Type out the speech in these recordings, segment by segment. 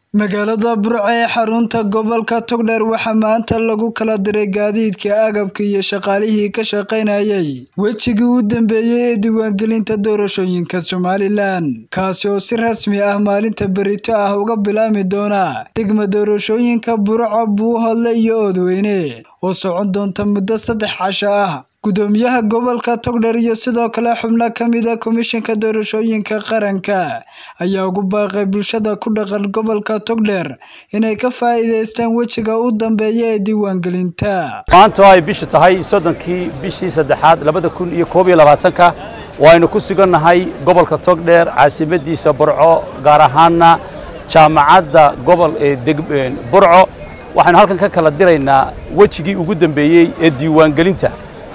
Magaalada Burco ee xarunta gobolka Togdheer waxaa maanta lagu kala diray gaadiidka, agabka iyo shaqaalihii ka shaqaynayay wejigii u dambeeyay ee diiwaangelinta doorashooyinka Somalilan, kaasi oo si rasmi ah maalinta berrito ah uga bilaabmi doona degmada doorashooyinka Burco, Buuhoodle iyo Oodweyne, oo socon doonta muddo saddex casho ah. Gudoomiyaha gobolka Togdheer iyo sidoo kale xubno ka mid ah Komishanka Doorashooyinka Qaranka ayaa ugu baaqay bulshada ku dhaqan gobolka Togdheer inay ka faa'iidaystaan wejiga u dambeeya ee diiwaangelinta. maanta oo ay bishu tahay soddonkii bishii saddexaad labada kun iyo koob iyo labaatanka waaynu ku sugannahay gobolka togdheer caasimadiisa burco gaar ahaana jaamacadda gobol ee deg- ee burco waxaynu halkan ka kala diraynaa wejigii ugu dambeeyey ee diiwaangelinta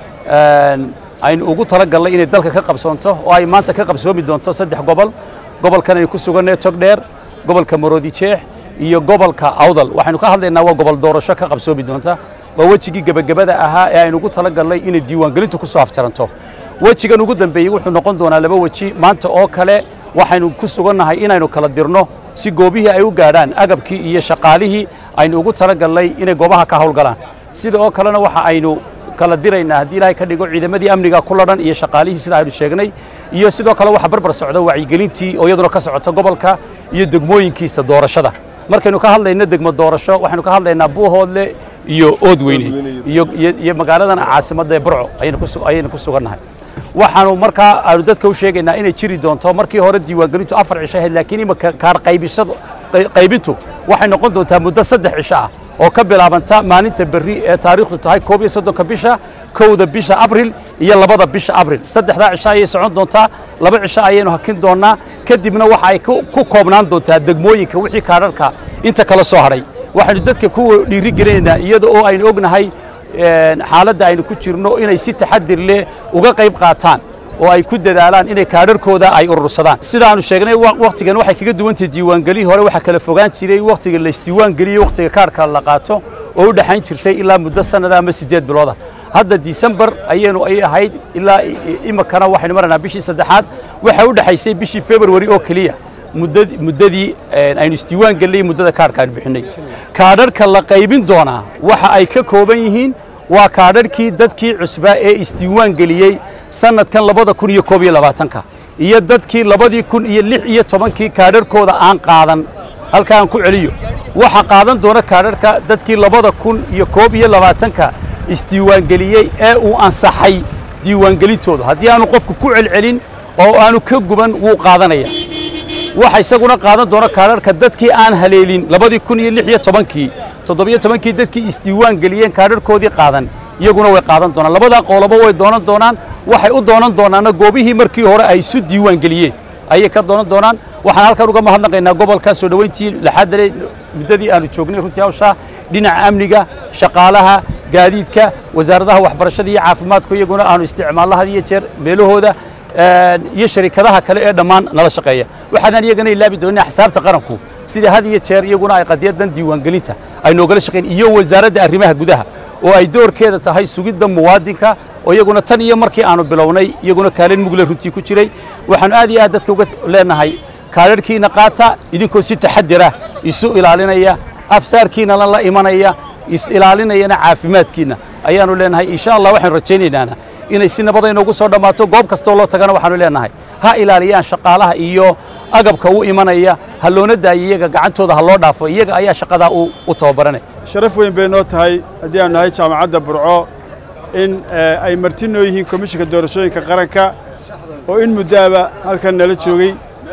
Een, aynu ugu talagalnay inay dalka ka qabsoonto oo ay maanta ka qabsoomi doonto saddex gobol gobolkan aynu ku sugannahay togdheer gobolka maroodi jeex iyo gobolka awdal waxaynu ka hadlaynaa waa gobol doorasho ka qabsoomi doonta waa wejigii gebagabada ahaa ee aynu ugu talagalnay inay diiwaangelintu ku soo afjaranto wejigan ugu dambeeyey wuxuu noqon doonaa laba weji maanta oo kale waxaynu ku sugannahay inaynu kala dirno si goobihii ay u gaadhaan agabkii iyo shaqaalihii aynu ugu talagalnay inay goobaha ka howlgalaan sida oo kalena waxa aynu kala diraynaa haddii ilaahay ka dhigo ciidamadii amniga ku ladhan iyo shaqaalihii sida aynu sheegnay iyo sidoo kale waxaa barbar socda wacyigelintii oo iyaduna ka socota gobolka iyo degmooyinkiisa doorashada markaynu ka hadlayno degmo doorasho waxaynu ka hadlaynaa buuhoodle iyo oodweyne iyo iyo- iyo magaaladan caasimadda ee burco ayaynu ku su- ayaynu ku sugannahay waxaanu markaa aanu dadka u sheegaynaa inay jiri doonto markii hore diiwaangelintu afar cisho ahayd laakiin imika kaar qaybisadu qay- qaybintu waxay noqon doontaa muddo saddex cisho ah oo ka bilaabanta maalinta berri ee taariikhdu tahay koob iyo soddonka bisha kowda bisha abril iyo labada bisha abril saddexdaa cisho ayay socon doontaa laba cisho ayaynu hakin doonaa kadibna waxa ay ku ku koobnaan doontaa degmooyinka wixii kaadharka inta kala soo hadhay waxaynu dadka ku dhiiri gelinaynaa iyada oo aynu ognahay een, xaaladda aynu ku jirno inay si taxadir leh uga qayb qaataan oo ay ku dadaalaan inay kaadharkooda ay urursadaan sidaanu sheegnay wa- wakhtigan waxay kaga duwan tahay diiwaangelihii hore waxaa kala fogaan jiray wakhtiga la isdiiwaangeliyo wakhtiga kaadhka la qaato oo u dhexayn jirtay ilaa muddo sannada ama siddeed bilooda hadda disembar ayaynu ay ahayd ilaa i- i- imikana waxaynu maraynaa bishii saddexaad waxay u dhexaysay bishii february oo keliya muddad- muddadii een, aynu isdiiwaan gelinay muddada kaadhka aynu bixinay kaadharka la qaybin doonaa waxa ay ka kooban yihiin waa kaadharkii dadkii cusbaa ee isdiiwaan geliyey sannadkan labada kun iyo koob iyo labaatanka iyo dadkii labadii kun iyo lix iyo tobankii kaadharkooda aan qaadan halka aan ku celiyo waxa qaadan doona kaadharka dadkii labada kun iyo koob iyo labaatanka isdiiwaangeliyey ee uu ansaxay diiwaangelintooda haddii aanu qofku ku celcelin oo aanu ka guban wuu qaadanaya waxa isaguna qaadan doona kaadharka dadkii aan haleelin labadii kun iyo lix iyo tobankii toddobiyo tobankii dadkii isdiiwaan geliyeen kaadharkoodii qaadan iyaguna way qaadan doonaan labadaa qoolobo way doonan doonaan waxay u doonan doonaanna goobihii markii hore ay isu diiwaan geliyeen ayay ka doonan doonaan waxaan halkan uga mahadnaqaynaa gobolka soo dhoweyntii laxaadale muddadii aanu joognay runtii hawshaa dhinaca amniga shaqaalaha gaadiidka wasaaradaha waxbarashada iyo caafimaadku iyaguna aanu isticmaalno had iyo jeer meelahooda een, iyo sharikadaha kale ee dhammaan nala shaqeeya waxaanaan iyagana ilaabi doonina xisaabta qaranku sida had iyo jeer iyaguna ay qadiyadan diiwaangelinta ay noogala shaqeyn iyo wasaaradda arrimaha gudaha oo ay doorkeeda tahay sugidda muwaadinka oo iyaguna tan iyo markii aanu bilownay iyaguna kaalin mugle runtii ku jiray waxaanu aad iyo aad dadka uga leenahay kaadharhkiina qaata idinkoo si taxadir ah isu ilaalinaya afsaarkiina la imanaya is ilaalinayana caafimaadkiina ayaanu leenahay insha allah waxaanu rajaynaynaa inay si nabad ay noogu soo dhammaato goob kastoo loo tagana waxaanu leenahay ha ilaaliyaan shaqaalaha iyo agabka u imanaya ha loona daayo iyaga gacantooda ha loo dhaafo iyaga ayaa shaqadaa u u tababaranay sharaf weyn bay noo tahay haddii aanu nahay jaamacadda burco in eh, ay marti noo yihiin komishinka doorashooyinka qaranka oo in muddaaba halkan nala joogay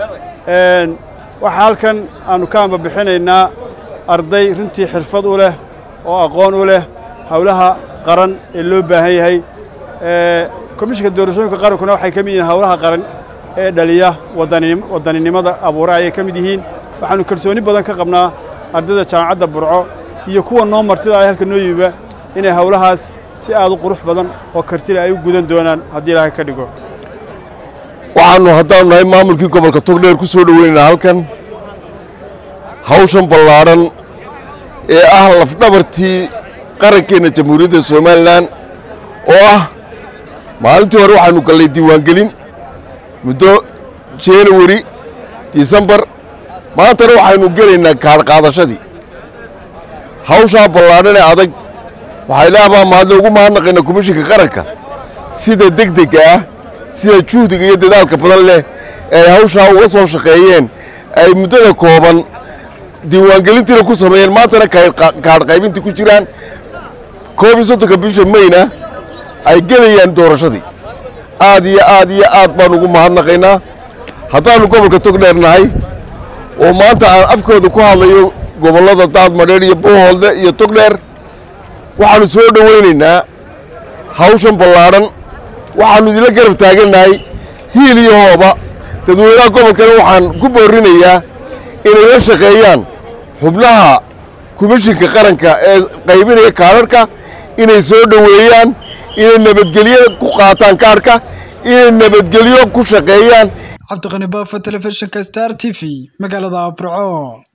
Een, waxaa halkan aanu ka ambabixinaynaa arday runtii xirfad u leh oo aqoon u leh howlaha qaran ee loo baahan yahay Eh, komishinka doorashooyinka qarankuna waxay ka mid yihiin howlaha qaran ee dhaliya wadanim- wadaninimada abuura ayay ka mid yihiin waxaanu kalsooni badan ka qabnaa ardayda jaamacadda burco iyo kuwa noo martida ay halka noo yimiba inay howlahaas si aad u qurux badan oo kartile ay u gudan doonaan haddii ilaahay ka dhigo waxaannu haddaanu nahay maamulkii gobolka togdheer ku soo dhoweynaynaa halkan hawshan ballaadhan ee ah lafdhabartii qarankeenna jamhuuriyadda somalilan oo ah maalintii hore waxaannu gallay diiwaangelin muddo januari disembar maantana waxaynu gelaynaa kaadh qaadashadii hawshaa ballaadhan ee adag waxay leabaa mahadle ugu mahadnaqaynaa komishinka qaranka sida degdega ah sida juhdiga iyo dadaalka badan leh ee ay hawshaa uga soo shaqeeyeen ay muddada kooban diiwaangelintiina ku sameeyeen maantana kaadh qaybintii ku jiraan koob iyo soddonka bisha mayna ay gelayaan doorashadii aad iyo aad iyo aad baan ugu mahadnaqaynaa haddaannu gobolka togdheer nahay oo maanta aan afkooda ku hadlayo gobollada daadmadheer iyo boohoolde iyo togdheer waxaannu soo dhowaynaynaa hawshan ballaadhan waxaannu idinla garab taagannahay hiil iyo hooba dadweynaha gobolkana waxaan ku boorrinayaa inay la shaqeeyaan xubnaha komishinka qaranka ee qaybinaya kaadharhka inay soo dhoweeyaan inay nabadgelyo ku qaataan kaadhka inay nabadgelyo ku shaqeeyaan cabdiqani baafo telefishinka star t v magaalada burco